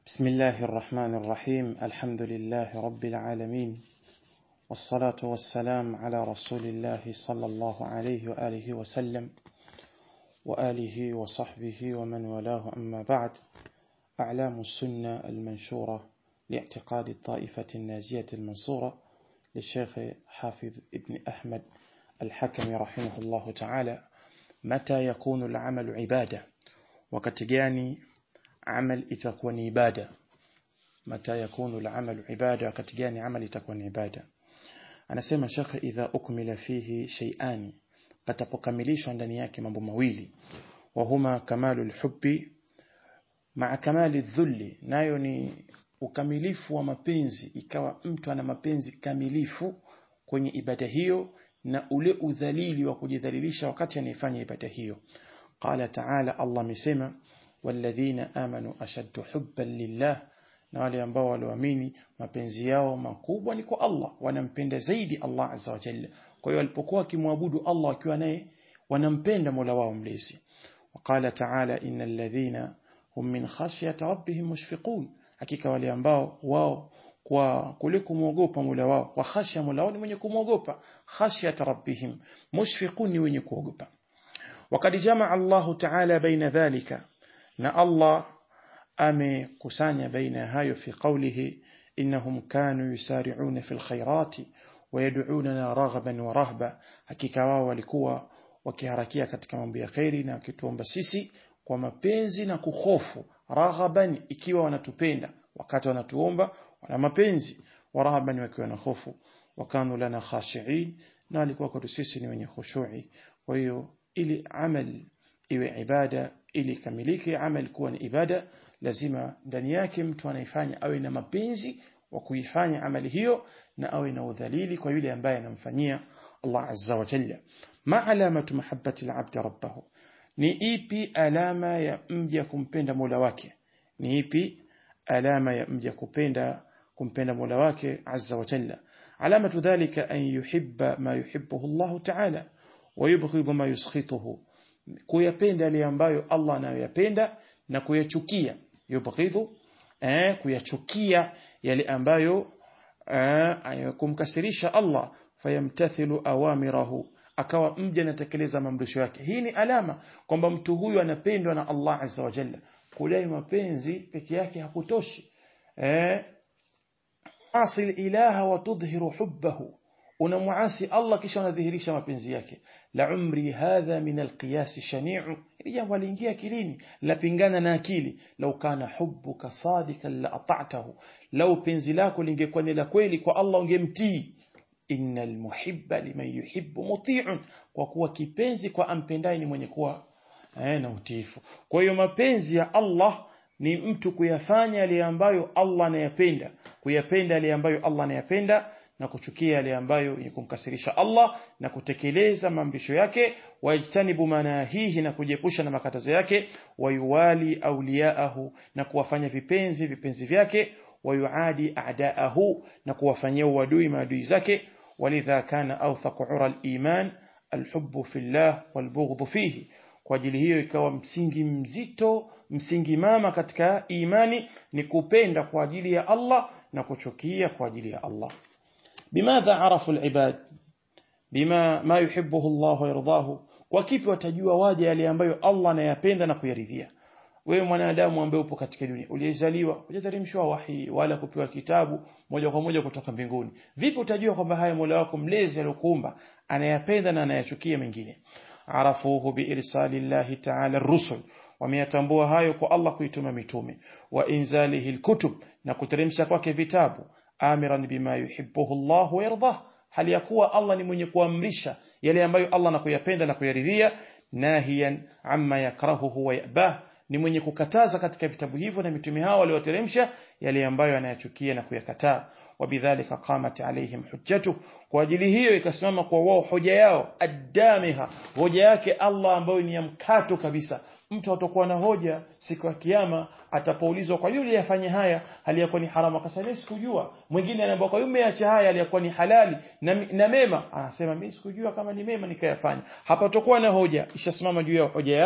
بسم الله الرحمن الرحيم الحمد لله رب العالمين والصلاة والسلام على رسول الله صلى الله عليه وآله وسلم وآله وصحبه ومن والاه أما بعد أعلام السنة المنشورة لاعتقاد الطائفة الناجية المنصورة للشيخ حافظ ابن أحمد الحكم رحمه الله تعالى متى يكون العمل عبادة وكتجاني عمل itakuwa ni ibada mata yakunu al-amal ibada wakati gani amali itakuwa ni ibada anasema shekhe idha ukmila fihi shay'ani patapokamilishwa ndani yake mambo mawili wa huma kamalul hubbi ma'a kamali dhulli nayo ni ukamilifu wa mapenzi ikawa mtu ana mapenzi kamilifu kwenye ibada hiyo na ule udhalili wa kujidhalilisha wakati anaifanya ibada hiyo qala ta'ala Allah amesema والذين آمنوا أشد حبا لله na wale ambao walioamini mapenzi yao makubwa ni kwa Allah wanampenda zaidi Allah azza wa jalla kwa hiyo walipokuwa wakimwabudu Allah wakiwa naye wanampenda Mola wao mlezi وقال تعالى إن الذين هم من خشية ربهم مشفقون hakika wale ambao wao kwa kule kumwogopa Mola wao kwa khashya Mola wao ni mwenye kumwogopa khashyat rabbihim mushfiqun ni wenye kuogopa وقد جمع الله تعالى بين ذلك na Allah amekusanya baina hayo fi qawlihi innahum kanu yusari'una fil khairati wayad'unana raghaban wa rahba hakika wao walikuwa wakiharakia katika mambo ya khairi na wakituomba sisi kwa mapenzi na kuhofu raghaban ikiwa wanatupenda wakati wanatuomba wana mapenzi wa rahaban wakiwa na hofu wakanu lana khashi'in na walikuwa kwetu sisi ni wenye khushu'i kwa hiyo ili amal iwe ibada ili kamilike amal kuwa ni ibada lazima ndani yake mtu anaifanya awe na mapenzi wa kuifanya amali hiyo na awe na udhalili kwa yule ambaye anamfanyia Allah azza wa jalla ma alamatu mahabbati al-abd rabbahu ni ipi alama ya mja kumpenda Mola wake ni ipi alama ya mja kupenda kumpenda Mola wake azza wa jalla alamatu dhalika an yuhibba ma yuhibbuhu Allah ta'ala wa yubghidhu ma yuskhituhu kuyapenda yale ambayo Allah anayoyapenda na kuyachukia yubghidhu eh kuyachukia yale ambayo eh, kumkasirisha Allah fayamtathilu awamirahu akawa mja anatekeleza maamrisho yake hii ni alama kwamba mtu huyu anapendwa na Allah azza wa jalla kudai mapenzi peke yake hakutoshi eh asil ilaha wa tudhhiru hubbahu unamuasi Allah kisha unadhihirisha mapenzi yake la umri hadha min alqiyas shani'u ili jambo aliingia akilini lapingana na akili lau kana hubbuka sadikan la ata'tahu lau penzi lako lingekuwa ni la kweli kwa Allah ungemtii innal muhibba liman yuhibbu muti'un kwa kuwa kipenzi kwa ampendaye ni mwenye kuwa eh, na utiifu kwa hiyo mapenzi ya Allah ni mtu kuyafanya yale ambayo Allah anayapenda kuyapenda yale ambayo Allah anayapenda na kuchukia yale ambayo ni kumkasirisha Allah na kutekeleza maamrisho yake wajtanibu manahihi na kujiepusha na makatazo yake wayuwali auliyaahu na kuwafanya vipenzi vipenzi vyake wayuadi a'daahu na kuwafanyia uadui maadui zake walidha kana awthaqu ura al-iman alhubbu fillah walbughdhu fihi kwa ajili hiyo ikawa msingi mzito msingi mama katika imani ni kupenda kwa ajili ya Allah na kuchukia kwa ajili ya Allah بماذا عرفوا العباد بما ما يحبه الله ويرضاه وكيف watajua waje yale ambayo Allah anayapenda na kuyaridhia wewe mwanadamu ambaye upo katika dunia uliyezaliwa hujateremshwa wahi wala kupewa kitabu moja kwa moja kutoka mbinguni vipi utajua kwamba haya Mola wako mlezi aliyokuumba anayapenda na anayachukia mengine arafuhu biirsali llahi ta'ala ar-rusul wameyatambua hayo kwa Allah kuituma mitume wa inzalihi al-kutub na kuteremsha kwake vitabu amiran bima yuhibbuhu Allah wa yardah hali ya kuwa Allah ni mwenye kuamrisha yale ambayo Allah anakuyapenda na kuyaridhia nahiyan amma yakrahuhu wa yabah ni mwenye kukataza katika vitabu hivyo na mitume hao walioteremsha yale ambayo anayachukia na kuyakataa wabidhalika qamat alaihim hujjatu kwa ajili hiyo ikasimama kwa wao hoja yao adamiha hoja yake Allah ambayo ni ya mkato kabisa mtu atakuwa na hoja siku ya kiyama atapoulizwa kwa yule yafanye haya hali yakuwa ni haramu akasema sikujua mwingine anaambia kwa yule acha haya hali yakuwa ni halali na, na mema anasema mimi sikujua kama ni mema nikayafanya hapa tutakuwa na hoja ishasimama juu ya hoja ya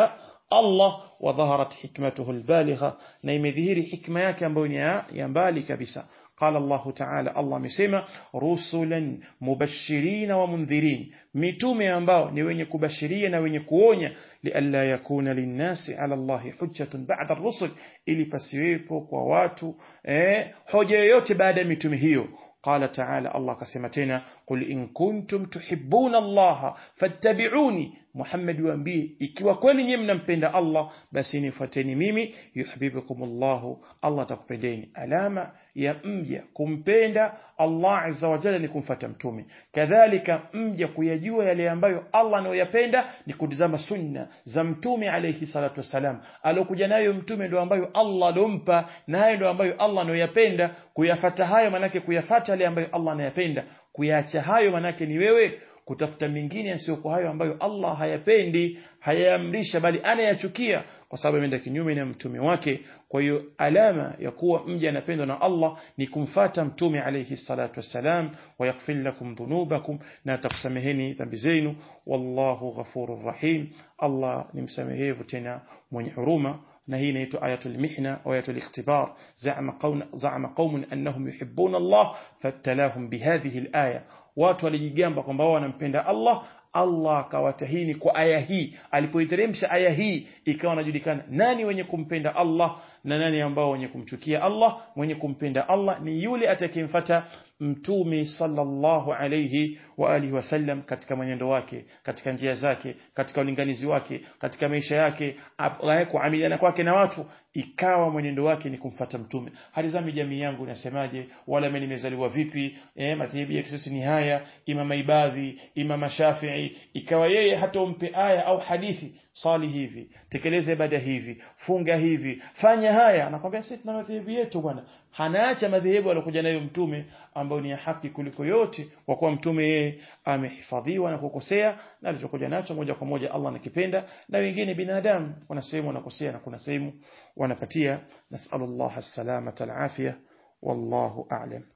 Allah wa dhaharat hikmatuhu albaligha na imedhihiri hikma yake ambayo ni ya mbali kabisa قال الله تعالى الله amesema rusulan mubashirin wa mundhirin mitume ambao ni wenye kubashiria na wenye kuonya lialla yakuna linnasi ala Allahi hujjatun ba'da ar-rusul ili pasiwepo kwa watu eh, hoja yoyote baada ya mitume hiyo قال تعالى الله كسمتنا قل إن كنتم تحبون الله فاتبعوني Muhammad waambie ikiwa kweli nyinyi mnampenda Allah basi nifuateni mimi yuhibbukumullah Allah atakupendeni alama ya mja kumpenda Allah azza wa jalla ni kumfuata mtume kadhalika mja kuyajua yale ambayo Allah anayoyapenda ni kutizama sunna za mtume alayhi salatu wassalam alokuja nayo mtume ndio ambayo Allah alompa nayo ndio ambayo Allah anayoyapenda kuyafata hayo manake kuyafata yale ambayo Allah anayapenda kuyaacha hayo manake ni wewe kutafuta mingine yasiyokuwa hayo ambayo Allah hayapendi hayaamrisha bali anayachukia kwa sababu ameenda kinyume na mtume wake kwa hiyo alama ya kuwa mja anapendwa na Allah ni kumfata mtume alayhi salatu wassalam wa yaghfir lakum dhunubakum na atakusameheni dhambi zenu wallahu ghafurur rahim Allah ni msamehevu tena mwenye huruma na hii inaitwa ayatul mihna au ayatul ikhtibar za'ama qaum za'ama qaumun annahum yuhibbuna Allah fattalahum bihadhihi alaya watu walijigamba kwamba wao wanampenda Allah Allah akawatahini kwa aya hii alipoiteremsha aya hii ikawa inajulikana nani wenye kumpenda Allah na nani ambao wenye kumchukia Allah mwenye kumpenda Allah ni yule atakayemfuata mtume sallallahu alayhi wa alihi wasallam katika mwenendo wake katika njia zake katika ulinganizi wake katika maisha yake kuamiliana kwake na watu ikawa mwenendo wake ni kumfata mtume halizami jamii yangu inasemaje wala mimi nimezaliwa vipi eh madhehebu yetu sisi ni haya imama ibadhi imama shafi'i ikawa yeye hata umpe aya au hadithi sali hivi tekeleza ibada hivi funga hivi fanya haya anakwambia sisi tuna madhehebu yetu bwana hanaacha madhehebu aliyokuja nayo mtume ambayo ni ya haki kuliko yote kwa kuwa mtume yeye amehifadhiwa na kukosea na alichokuja nacho moja kwa moja Allah anakipenda na wengine binadamu kuna sehemu wanakosea na kuna sehemu wanapatia nasallallahu as-salamata al-afia wallahu a'lam